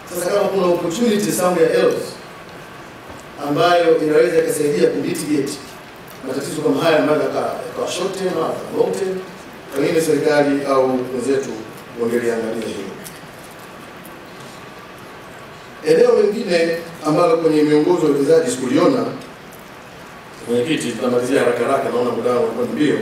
Sasa kama kuna opportunity somewhere else ambayo inaweza ikasaidia kumitigate matatizo kama haya ambayo yakawa yakawa short term au long term, pengine serikali au wenzetu wangeliangalia hilo. Eneo lingine ambalo kwenye miongozo ya uwekezaji sikuliona, mwenyekiti, tunamalizia haraka haraka, naona muda wangu unakuwa ni mbio,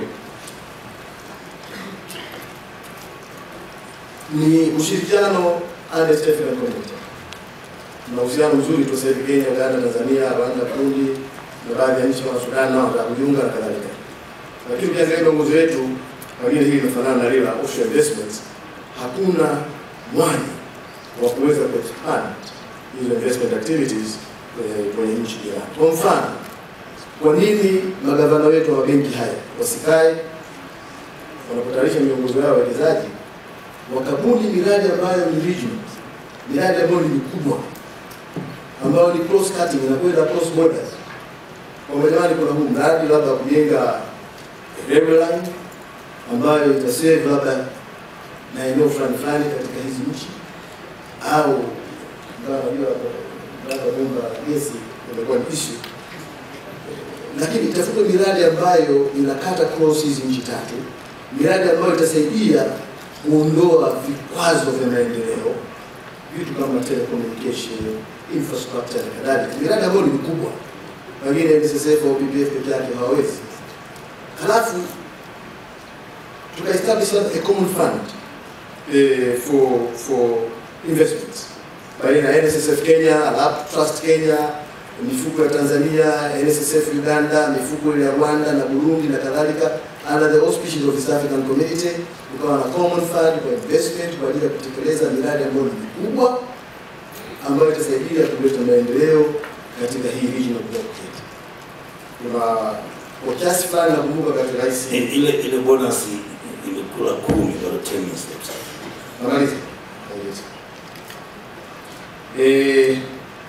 ni ushirikiano and East African Community. Tuna uhusiano mzuri tu sasa hivi Kenya, Uganda, Tanzania, Rwanda, Burundi na baadhi ya nchi kama Sudan nao wanataka kujiunga na kadhalika. Lakini ukiangalia miongozo yetu, pengine hili linafanana na lile la offshore investments, hakuna mwanya wa kuweza kuexpand hizo investment activities eh, kwenye nchi jirani. Kwa mfano, kwa nini magavana wetu wa benki haya wasikae wanapotayarisha miongozo yao ya uwekezaji wakabuni miradi ambayo ni regional, miradi ambayo ni mikubwa, ambayo ni cross cutting, inakwenda cross borders. Kwa jamani, kuna huu mradi labda wa kujenga railway line ambayo itasave labda na eneo fulani fulani katika hizi nchi, au ingawa najua labda bomba la gesi imekuwa ni issue, lakini itafutwe miradi ambayo inakata cross hizi nchi tatu, miradi ambayo itasaidia kuondoa vikwazo vya maendeleo, vitu kama telecommunication, infrastructure na kadhalika, miradi ambayo ni mikubwa, pengine NSSF au BBF peke yake hawawezi. Halafu tukaestablish a common fund eh, for for investments baina ya NSSF Kenya, Alap Trust Kenya, mifuko ya Tanzania, NSSF Uganda, mifuko ile ya Rwanda na Burundi na kadhalika, under the auspices of East African Community, ukawa na common fund kwa investment kwa ajili ya kutekeleza miradi ambayo ni mikubwa ambayo itasaidia kuleta maendeleo katika hii regional blockade. Kuna kwa kiasi fulani nakumbuka katika rais ile ile bonus imekula kumi bado 10 years later. Namaliza. Namaliza. Eh,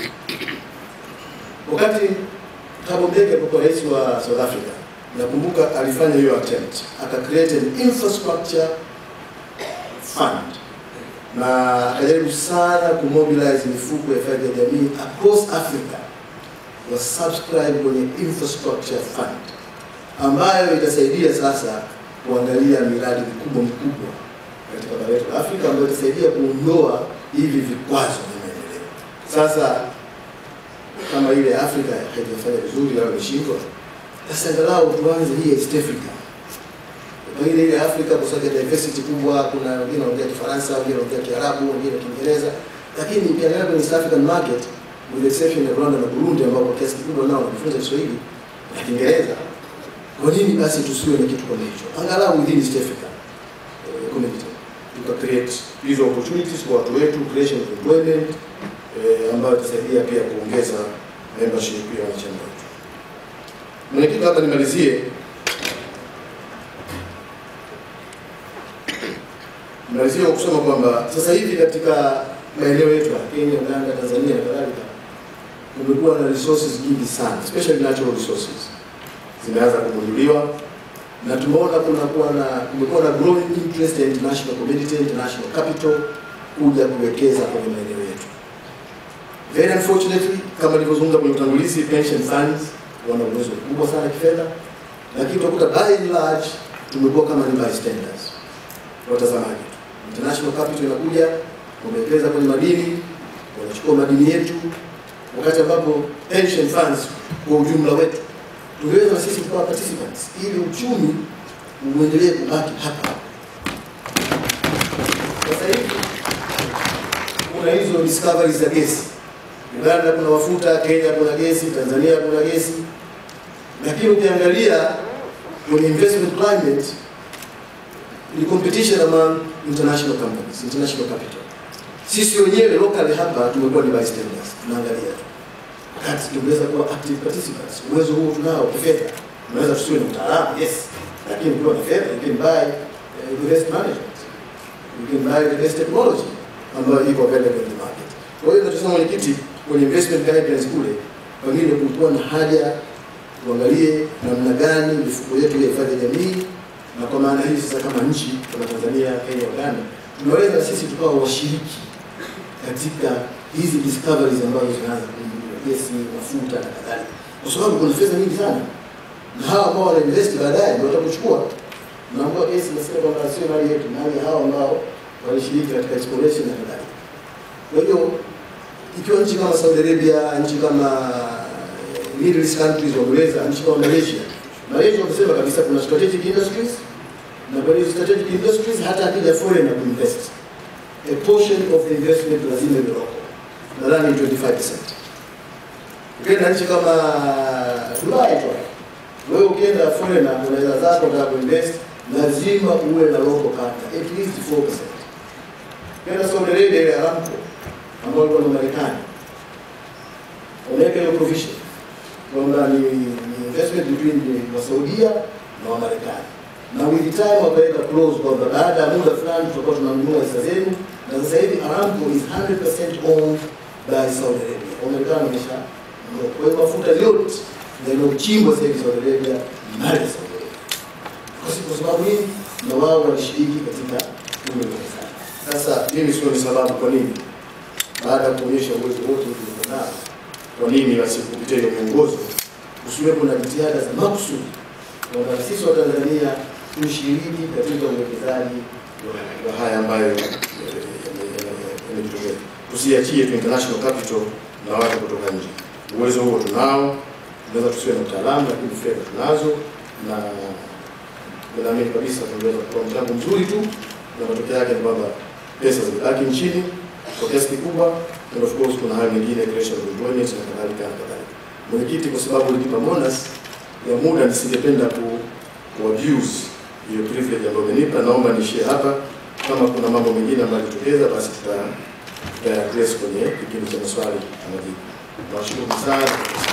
wakati Thabo Mbeki alipokuwa rais wa South Africa, nakumbuka alifanya hiyo attempt, aka create an infrastructure fund na akajaribu sana kumobilize mifuko ya hifadhi ya jamii across Africa wa subscribe kwenye infrastructure fund ambayo itasaidia sasa kuangalia miradi mikubwa mikubwa katika bara letu la Afrika ambayo itasaidia kuondoa hivi vikwazo vya maendeleo. Sasa kama ile ya Afrika haijafanya vizuri au imeshindwa, sasa angalau tuanze hii East Africa. Pengine ile ya Afrika kwa sababu ya diversity kubwa, kuna wengine wanaongea Kifaransa, wengine wanaongea Kiarabu, wengine Kiingereza, lakini ukiangalia kwenye East African market with the exception ya Rwanda na Burundi ambao kwa kiasi kikubwa nao wanajifunza Kiswahili na Kiingereza, kwa nini basi tusiwe na kitu kama hicho angalau within East Africa eh, community tuka create hizo opportunities kwa watu wetu, creation of employment eh, ambayo itasaidia pia kuongeza membership ya wanachama wetu. Mwenyekiti, hapa nimalizie nimalizie kwa kusema kwamba sasa hivi katika maeneo yetu ya Kenya, Uganda, Tanzania na kadhalika kumekuwa na resources nyingi sana, especially natural resources zimeanza kugunduliwa na tumeona kuna kuwa na kumekuwa na growing interest ya international community, international capital kuja kuwekeza kwenye maeneo yetu. Very unfortunately, kama nilivyozungumza kwenye utangulizi, pension funds wana uwezo mkubwa sana kifedha, lakini utakuta by and large tumekuwa kama ni bystanders, watazamaji tu. International capital inakuja, wamewekeza kwenye madini, wanachukua madini yetu, wakati ambapo pension funds kwa ujumla wetu tungeweza na sisi tukawa participants ili uchumi uendelee kubaki hapa. Sasa hivi kuna hizo discoveries za gesi. Uganda kuna mafuta, Kenya kuna gesi, Tanzania kuna gesi, lakini ukiangalia kwenye investment climate ni competition among international companies, international capital. Sisi wenyewe locally hapa tumekuwa ni bystanders, tunaangalia tu wakati tungeweza kuwa active participants. Uwezo huo tunao kifedha, tunaweza tusiwe na utaalamu yes, lakini ukiwa na fedha you can buy uh, the best management, you can buy the best technology ambayo iko available in the market. Kwa hiyo tunasema mwenyekiti, kwenye investment guidelines kule, pengine kulikuwa na haja tuangalie namna gani mifuko yetu ya hifadhi ya jamii, na kwa maana hii sasa, kama nchi kama Tanzania, Kenya, Uganda, tunaweza sisi tukawa washiriki katika hizi discoveries ambazo zinaanza kuibuliwa, gesi, mafuta na kadhalika, kwa sababu kuna fedha nyingi sana, na hawa ambao wana invest baadaye ndio watakuchukua. Naambia gesi nasema kwamba sio mali yetu, mali ya hawa ambao walishiriki katika exploration na kadhalika. Kwa hiyo ikiwa nchi kama Saudi Arabia, nchi kama Middle East countries wameweza, nchi kama Malaysia, Malaysia wamesema kabisa kuna strategic industries na kwenye hizo strategic industries hata akija foreigner kuinvest a portion of the investment lazima iwe local, nadhani 25%. Ukienda nchi kama Dubai tu, wewe ukienda foreigner unaweza zako unataka kuinvest, lazima uwe na local partner at least 4%. Ukienda Saudi Arabia ile Aramco ambao walikuwa na Marekani wameweka hiyo provision kwamba ni, ni investment between the Wasaudia na Wamarekani na with time wakaweka clause kwamba baada ya muda fulani tutakuwa tunanunua hisa zenu, na sasa hivi Aramco is 100% owned by Saudi Arabia. Wamarekani wamesha kwa hiyo mafuta yote yanayochimbwa sasa hivi Saudi Arabia ni mali ya Saudi Arabia, kwa si- kwa sababu nini? Na wao walishiriki katika ule uwekezaji. Sasa mimi sio ni sababu kwa nini baada ya kuonyesha uwezo wote tulio nao, kwa nini basi kupitia hiyo miongozo kusiwepo na jitihada za makusudi kwamba sisi wa Tanzania tushiriki katika uwekezaji wa- wa haya ambayo eh, yame- yame- yamejitokeza. Tusiachie tu international capital na watu kutoka nje. Uwezo huo tunao, tunaweza tusiwe na utaalamu, lakini fedha tunazo, na naamini kabisa tunaweza kutoa mchango mzuri tu, na matokeo yake ni kwamba pesa zibaki nchini kwa kiasi kikubwa, and of course kuna hayo mengine creation of employment na kadhalika na kadhalika. Mwenyekiti, kwa sababu ulinipa bonus ya muda, nisingependa ku, ku abuse hiyo privilege ambayo umenipa. Naomba niishie hapa. Kama kuna mambo mengine ambayo yalitokeza, basi tuta tuta address kwenye kipindi cha maswali na majibu. Nawashukuru sana.